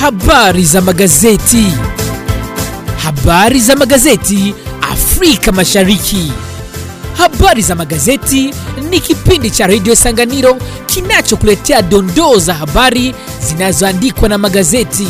Habari za magazeti. Habari za magazeti Afrika Mashariki. Habari za magazeti ni kipindi cha redio Sanganiro kinachokuletea dondoo za habari zinazoandikwa na magazeti.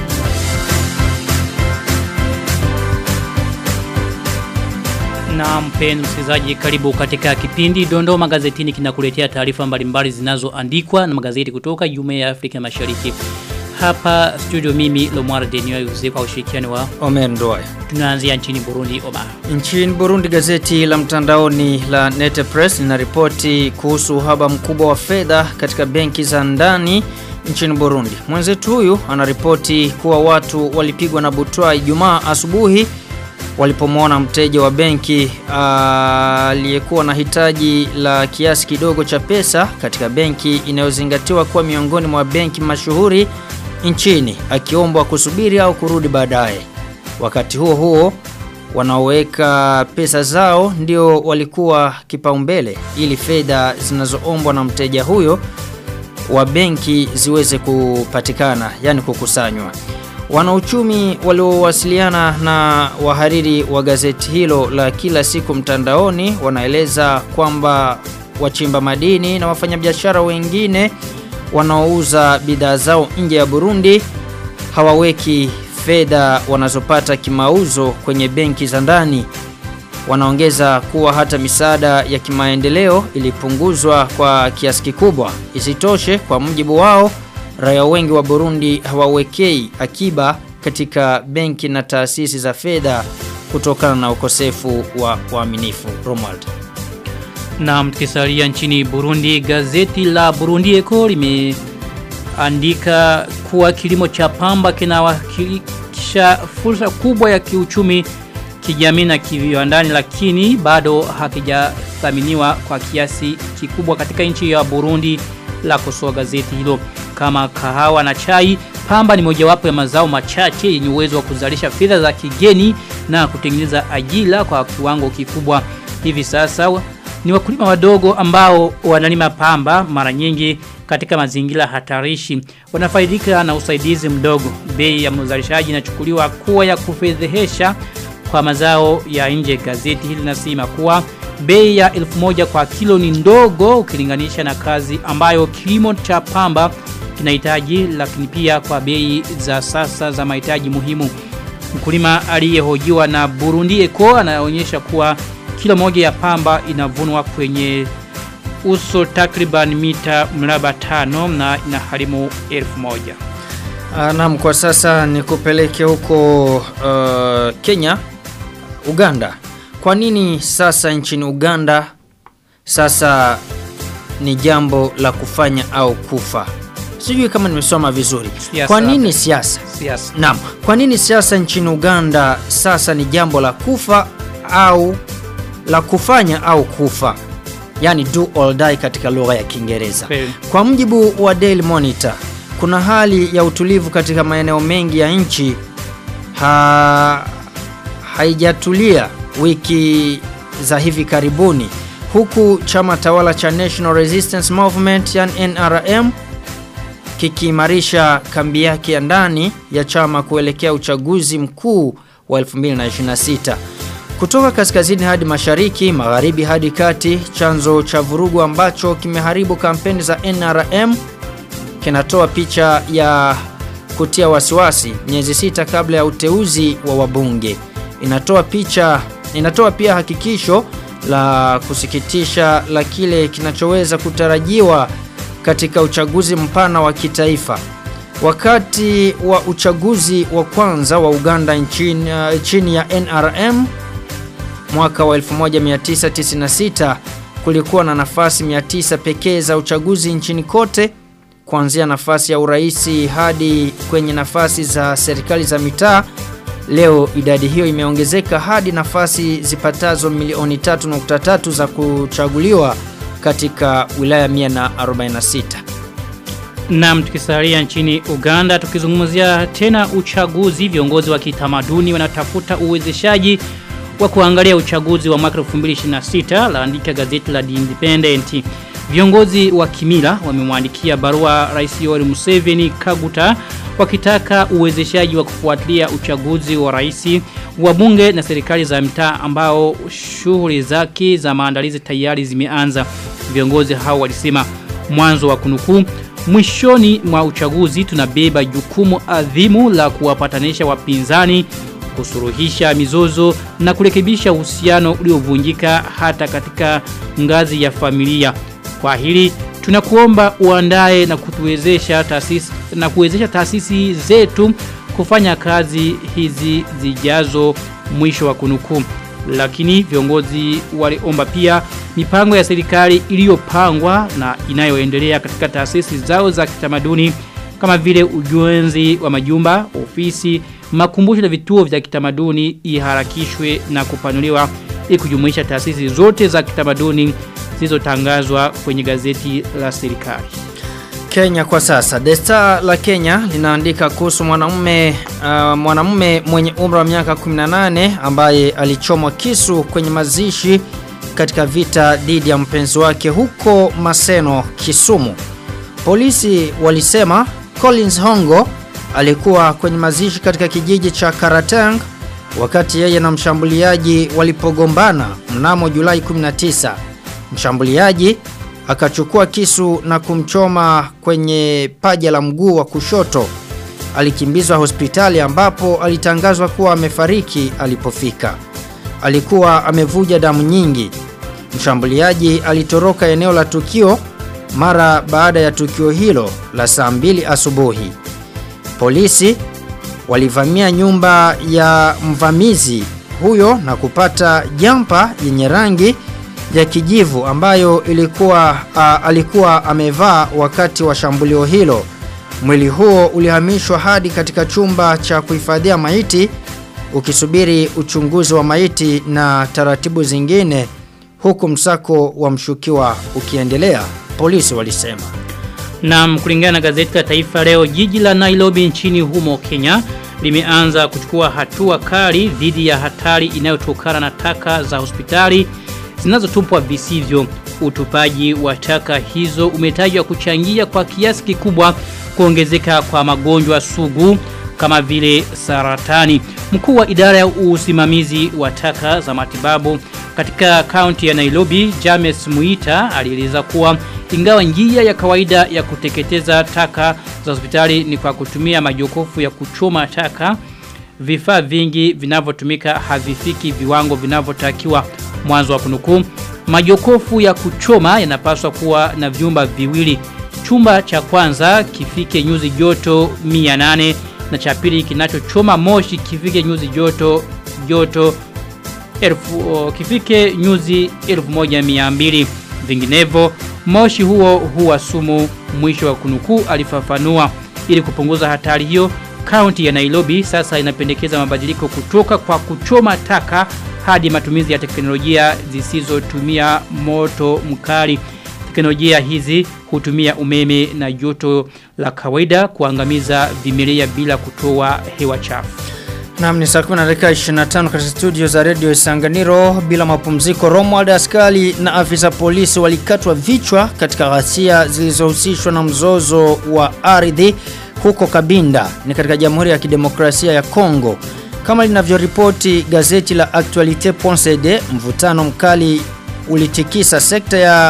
Na mpenzi msikilizaji karibu katika kipindi Dondoo Magazetini kinakuletea taarifa mbalimbali zinazoandikwa na magazeti kutoka Jumuiya ya Afrika Mashariki. Hapa studio mimi Lomar Denio yuzi kwa ushirikiano wa Omer Ndoye. tunaanzia nchini Burundi Omar. Nchini Burundi gazeti la mtandaoni la Nete Press linaripoti kuhusu uhaba mkubwa wa fedha katika benki za ndani nchini Burundi. Mwenzetu huyu anaripoti kuwa watu walipigwa na butwa Ijumaa asubuhi walipomwona mteja wa benki aliyekuwa na hitaji la kiasi kidogo cha pesa katika benki inayozingatiwa kuwa miongoni mwa benki mashuhuri nchini akiombwa kusubiri au kurudi baadaye. Wakati huo huo wanaoweka pesa zao ndio walikuwa kipaumbele ili fedha zinazoombwa na mteja huyo wa benki ziweze kupatikana, yani kukusanywa. Wanauchumi waliowasiliana na wahariri wa gazeti hilo la kila siku mtandaoni wanaeleza kwamba wachimba madini na wafanyabiashara wengine wanaouza bidhaa zao nje ya Burundi hawaweki fedha wanazopata kimauzo kwenye benki za ndani. Wanaongeza kuwa hata misaada ya kimaendeleo ilipunguzwa kwa kiasi kikubwa. Isitoshe, kwa mujibu wao, raia wengi wa Burundi hawawekei akiba katika benki na taasisi za fedha kutokana na ukosefu wa uaminifu. Romuald. Na mtukisalia nchini Burundi gazeti la Burundi Eco limeandika kuwa kilimo cha pamba kinawakilisha fursa kubwa ya kiuchumi kijamii na kiviwandani lakini bado hakijathaminiwa kwa kiasi kikubwa katika nchi ya Burundi la kosoa gazeti hilo kama kahawa na chai pamba ni mojawapo ya mazao machache yenye uwezo wa kuzalisha fedha za kigeni na kutengeneza ajira kwa kiwango kikubwa hivi sasa ni wakulima wadogo ambao wanalima pamba mara nyingi katika mazingira hatarishi wanafaidika na usaidizi mdogo bei ya mzalishaji inachukuliwa kuwa ya kufedhehesha kwa mazao ya nje gazeti hili nasema kuwa bei ya 1000 kwa kilo ni ndogo ukilinganisha na kazi ambayo kilimo cha pamba kinahitaji lakini pia kwa bei za sasa za mahitaji muhimu mkulima aliyehojiwa na Burundi Eco anaonyesha kuwa kilo moja ya pamba inavunwa kwenye uso takriban mita mraba tano na inaharimu elfu moja. Naam, kwa sasa ni kupeleke huko uh, Kenya, Uganda. Kwa nini sasa nchini Uganda sasa ni jambo la kufanya au kufa? Sijui kama nimesoma vizuri. Siasa Kwa nini labda. siasa? Siasa. Naam, kwa nini siasa nchini Uganda sasa ni jambo la kufa au la kufanya au kufa? Yaani do or die katika lugha ya Kiingereza. Kweli. Kwa mjibu wa Daily Monitor, kuna hali ya utulivu katika maeneo mengi ya nchi ha, haijatulia wiki za hivi karibuni huku chama tawala cha National Resistance Movement yani NRM kikiimarisha kambi yake ya ndani ya chama kuelekea uchaguzi mkuu wa 2026. Kutoka kaskazini hadi mashariki, magharibi hadi kati, chanzo cha vurugu ambacho kimeharibu kampeni za NRM kinatoa picha ya kutia wasiwasi miezi sita kabla ya uteuzi wa wabunge. Inatoa picha inatoa pia hakikisho la kusikitisha la kile kinachoweza kutarajiwa katika uchaguzi mpana wa kitaifa. Wakati wa uchaguzi wa kwanza wa Uganda nchini, uh, chini ya NRM mwaka wa 1996 kulikuwa na nafasi 900 pekee za uchaguzi nchini kote kuanzia nafasi ya uraisi hadi kwenye nafasi za serikali za mitaa. Leo idadi hiyo imeongezeka hadi nafasi zipatazo milioni 3.3 za kuchaguliwa katika wilaya 146. Naam tukisalia nchini Uganda tukizungumzia tena uchaguzi viongozi wa kitamaduni wanatafuta uwezeshaji wa kuangalia uchaguzi wa mwaka 2026 laandika gazeti la The Independent. Viongozi wa kimila wamemwandikia barua Rais Yoweri Museveni Kaguta wakitaka uwezeshaji wa kufuatilia uchaguzi wa rais wa bunge na serikali za mtaa ambao shughuli zake za maandalizi tayari zimeanza. Viongozi hao walisema mwanzo wa kunukuu mwishoni mwa uchaguzi tunabeba jukumu adhimu la kuwapatanisha wapinzani kusuruhisha mizozo na kurekebisha uhusiano uliovunjika hata katika ngazi ya familia. Kwa hili tunakuomba uandae na kutuwezesha taasisi na kuwezesha taasisi zetu kufanya kazi hizi zijazo mwisho wa kunukuu. Lakini viongozi waliomba pia mipango ya serikali iliyopangwa na inayoendelea katika taasisi zao za kitamaduni kama vile ujenzi wa majumba, ofisi, makumbusho na vituo vya kitamaduni iharakishwe na kupanuliwa ili kujumuisha taasisi zote za kitamaduni zilizotangazwa kwenye gazeti la serikali. Kenya kwa sasa. The Star la Kenya linaandika kuhusu mwanamume uh, mwanamume mwenye umri wa miaka 18 ambaye alichomwa kisu kwenye mazishi katika vita dhidi ya mpenzi wake huko Maseno, Kisumu. Polisi walisema Collins Hongo alikuwa kwenye mazishi katika kijiji cha Karatang wakati yeye na mshambuliaji walipogombana mnamo Julai 19. Mshambuliaji akachukua kisu na kumchoma kwenye paja la mguu wa kushoto. Alikimbizwa hospitali ambapo alitangazwa kuwa amefariki alipofika. Alikuwa amevuja damu nyingi. Mshambuliaji alitoroka eneo la tukio mara baada ya tukio hilo la saa mbili asubuhi. Polisi walivamia nyumba ya mvamizi huyo na kupata jampa yenye rangi ya kijivu ambayo ilikuwa a, alikuwa amevaa wakati wa shambulio hilo. Mwili huo ulihamishwa hadi katika chumba cha kuhifadhia maiti ukisubiri uchunguzi wa maiti na taratibu zingine huku msako wa mshukiwa ukiendelea, polisi walisema. Na kulingana na gazeti la Taifa leo jiji la Nairobi nchini humo Kenya limeanza kuchukua hatua kali dhidi ya hatari inayotokana na taka za hospitali zinazotupwa visivyo. Utupaji wa taka hizo umetajwa kuchangia kwa kiasi kikubwa kuongezeka kwa magonjwa sugu kama vile saratani. Mkuu wa idara ya usimamizi wa taka za matibabu katika kaunti ya Nairobi, James Muita alieleza kuwa ingawa njia ya kawaida ya kuteketeza taka za hospitali ni kwa kutumia majokofu ya kuchoma taka, vifaa vingi vinavyotumika havifiki viwango vinavyotakiwa mwanzo wa kunukuu. Majokofu ya kuchoma yanapaswa kuwa na vyumba viwili. Chumba cha kwanza kifike nyuzi joto 800 na cha pili kinachochoma moshi kifike nyuzi joto joto elfu, kifike nyuzi 1200 vinginevyo moshi huo huwa sumu mwisho wa kunukuu alifafanua ili kupunguza hatari hiyo kaunti ya Nairobi sasa inapendekeza mabadiliko kutoka kwa kuchoma taka hadi matumizi ya teknolojia zisizotumia moto mkali teknolojia hizi hutumia umeme na joto la kawaida kuangamiza vimelea bila kutoa hewa chafu Naam ni saa 10 na dakika 25 katika studio za Radio Isanganiro bila mapumziko Romuald askari na afisa polisi walikatwa vichwa katika ghasia zilizohusishwa na mzozo wa ardhi huko Kabinda ni katika Jamhuri ya Kidemokrasia ya Kongo kama linavyoripoti gazeti la Actualite.cd mvutano mkali ulitikisa sekta ya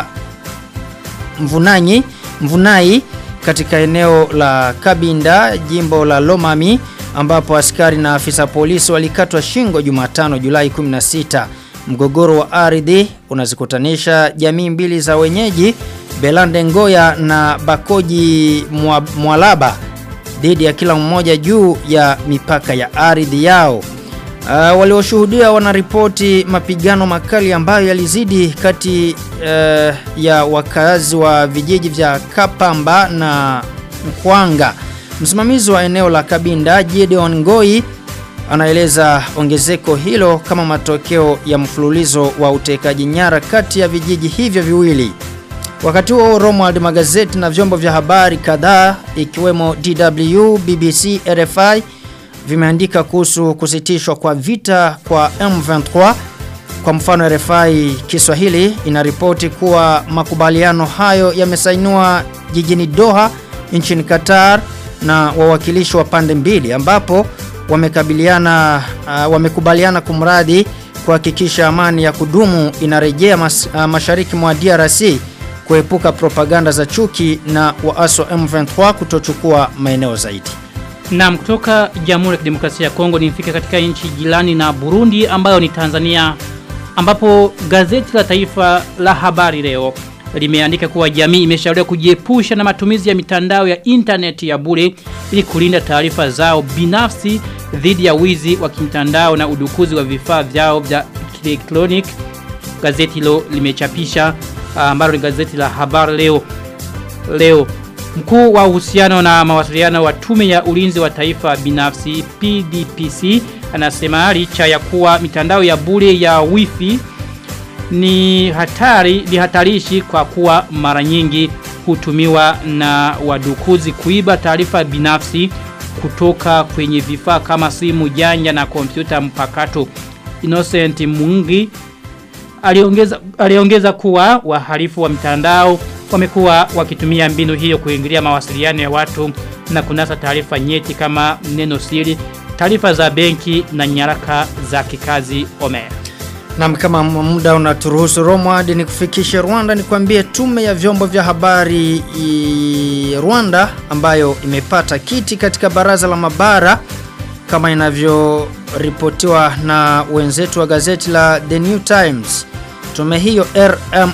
Mvunanyi Mvunai katika eneo la Kabinda jimbo la Lomami ambapo askari na afisa polisi walikatwa shingo Jumatano Julai 16. Mgogoro wa ardhi unazikutanisha jamii mbili za wenyeji Belande Ngoya na Bakoji Mwa, Mwalaba dhidi ya kila mmoja juu ya mipaka ya ardhi yao. Uh, walioshuhudia wanaripoti mapigano makali ambayo yalizidi kati uh, ya wakazi wa vijiji vya Kapamba na Mkwanga. Msimamizi wa eneo la Kabinda Gideon Ngoi anaeleza ongezeko hilo kama matokeo ya mfululizo wa utekaji nyara kati ya vijiji hivyo viwili. Wakati huo Romuald magazeti na vyombo vya habari kadhaa ikiwemo DW, BBC, RFI vimeandika kuhusu kusitishwa kwa vita kwa M23. Kwa mfano RFI Kiswahili inaripoti kuwa makubaliano hayo yamesainiwa jijini Doha nchini Qatar na wawakilishi wa pande mbili ambapo wamekabiliana uh, wamekubaliana kumradi kuhakikisha amani ya kudumu inarejea mas, uh, mashariki mwa DRC kuepuka propaganda za chuki na waasi wa M23 kutochukua maeneo zaidi. Naam, kutoka Jamhuri ya Kidemokrasia ya Kongo nifike katika nchi jirani na Burundi ambayo ni Tanzania ambapo gazeti la taifa la habari leo limeandika kuwa jamii imeshauriwa kujiepusha na matumizi ya mitandao ya intaneti ya bure ili kulinda taarifa zao binafsi dhidi ya wizi wa kimtandao na udukuzi wa vifaa vyao vya kielektronik. Gazeti hilo limechapisha ambalo ni gazeti la habari leo leo Mkuu wa uhusiano na mawasiliano wa tume ya ulinzi wa taifa binafsi PDPC anasema licha ya kuwa mitandao ya bure ya wifi ni hatari ni hatarishi kwa kuwa mara nyingi hutumiwa na wadukuzi kuiba taarifa binafsi kutoka kwenye vifaa kama simu janja na kompyuta mpakato. Innocent Mungi aliongeza aliongeza kuwa wahalifu wa mitandao wamekuwa wakitumia mbinu hiyo kuingilia mawasiliano ya watu na kunasa taarifa nyeti kama neno siri, taarifa za benki na nyaraka za kikazi Omer. Na kama muda unaturuhusu Romwadi ni kufikisha Rwanda ni kuambie tume ya vyombo vya habari i Rwanda ambayo imepata kiti katika baraza la mabara kama inavyoripotiwa na wenzetu wa gazeti la The New Times. Tume hiyo RM,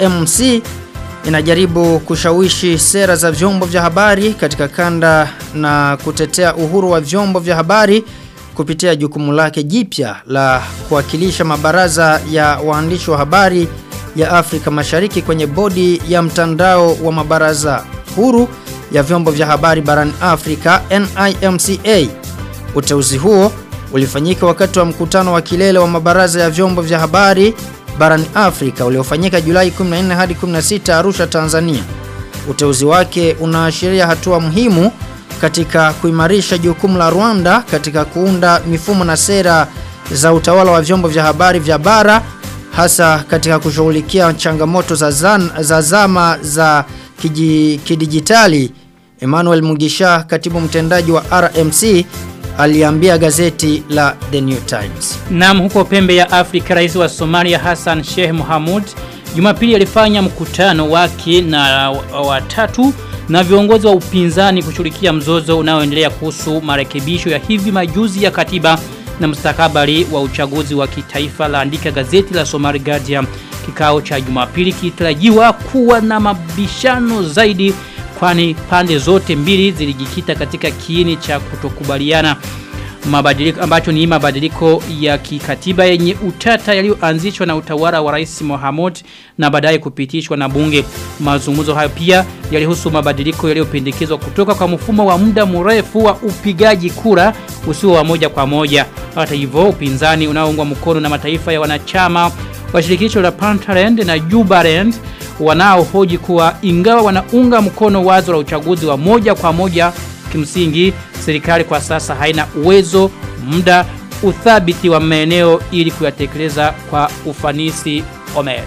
RMC inajaribu kushawishi sera za vyombo vya habari katika kanda na kutetea uhuru wa vyombo vya habari kupitia jukumu lake jipya la kuwakilisha mabaraza ya waandishi wa habari ya Afrika Mashariki kwenye bodi ya mtandao wa mabaraza huru ya vyombo vya habari barani Afrika NIMCA. Uteuzi huo ulifanyika wakati wa mkutano wa kilele wa mabaraza ya vyombo vya habari barani Afrika uliofanyika Julai 14 hadi 16 Arusha, Tanzania. Uteuzi wake unaashiria hatua muhimu katika kuimarisha jukumu la Rwanda katika kuunda mifumo na sera za utawala wa vyombo vya habari vya bara hasa katika kushughulikia changamoto za, zan, za zama za kiji, kidijitali. Emmanuel Mugisha, katibu mtendaji wa RMC, aliambia gazeti la The New Times. Naam huko pembe ya Afrika rais wa Somalia Hassan Sheikh Mohamud Jumapili alifanya mkutano wake na watatu na viongozi wa upinzani kushughulikia mzozo unaoendelea kuhusu marekebisho ya hivi majuzi ya katiba na mustakabali wa uchaguzi wa kitaifa laandika gazeti la Somali Guardian. Kikao cha Jumapili kitarajiwa kuwa na mabishano zaidi kwani pande zote mbili zilijikita katika kiini cha kutokubaliana mabadiliko ambacho ni mabadiliko ya kikatiba yenye utata yaliyoanzishwa na utawala wa Rais Mohamud na baadaye kupitishwa na bunge. Mazungumzo hayo pia yalihusu mabadiliko yaliyopendekezwa kutoka kwa mfumo wa muda mrefu wa upigaji kura usio wa moja kwa moja. Hata hivyo upinzani unaoungwa mkono na mataifa ya wanachama wa shirikisho la Puntland na Jubaland wanaohoji kuwa ingawa wanaunga mkono wazo la uchaguzi wa moja kwa moja kimsingi serikali kwa sasa haina uwezo muda uthabiti wa maeneo ili kuyatekeleza kwa ufanisi Omer.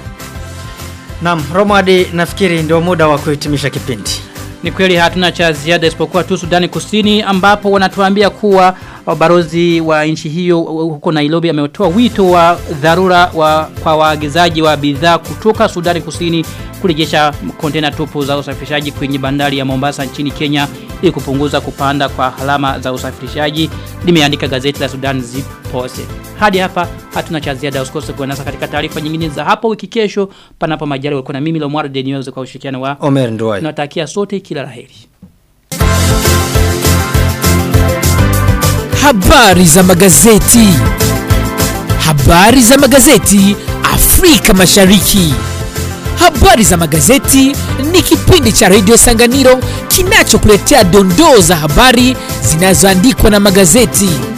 Naam, Romadi nafikiri ndio muda wa kuhitimisha kipindi. Ni kweli hatuna cha ziada isipokuwa tu Sudani Kusini ambapo wanatuambia kuwa barozi wa nchi hiyo huko Nairobi ametoa wito wa dharura wa, kwa waagizaji wa bidhaa kutoka Sudani Kusini kurejesha kontena tupu za usafirishaji kwenye bandari ya Mombasa nchini Kenya ili kupunguza kupanda kwa halama za usafirishaji limeandika gazeti la Sudan Zipose. Hadi hapa hatuna cha ziada usikose kuanasa katika taarifa nyingine za hapo wiki kesho panapo majali walikuwa na mimi Lomwaro Denioze kwa ushirikiano wa Omer Nduwai. tunatakia sote kila laheri. Habari za magazeti. Habari za magazeti Afrika Mashariki. Habari za magazeti ni kipindi cha Radio Sanganiro kinachokuletea dondoo za habari zinazoandikwa na magazeti.